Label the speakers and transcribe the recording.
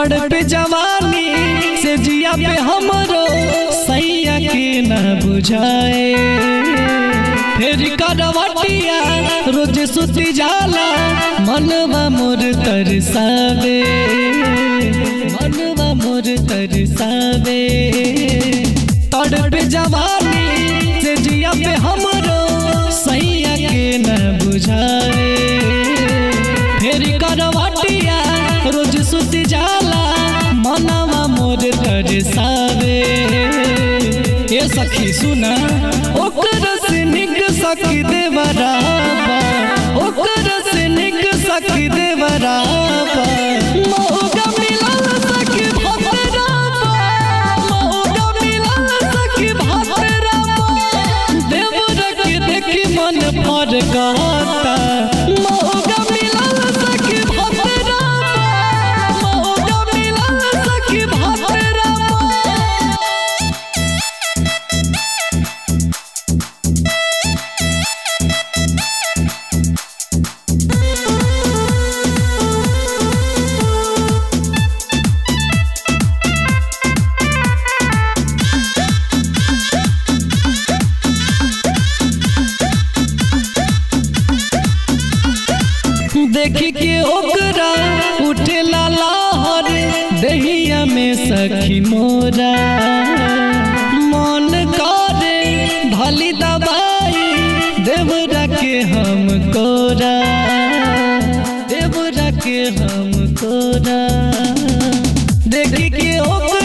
Speaker 1: तड़प जवानी से जिया पे हमरो सैया के न बुझाए फिर करवटिया रोज सुती जाला मनवा मोर तरसावे मनवा मोर तरसावे तड़प जवानी से जिया पे हमरो सैया के न बुझाए फिर करवटिया रोज सुती जाला मनवा मोर तरसावे ए सखी सुना ओकर से निक सखी देवराबा ओकर से निक सखी देवराबा मौका मिलल सखी भतराबा मौका मिलल सखी भतराबा देवर के देखी मन पर कहता मौका मिलल सखी भतराबा मौका मिलल सखी भतराबा देखी के ओकरा उठेला लहर दहिया में सखी मोरा मन करे भली दबाई देवरा के हम कोरा देवरा के हम कोरा देखी के ओकरा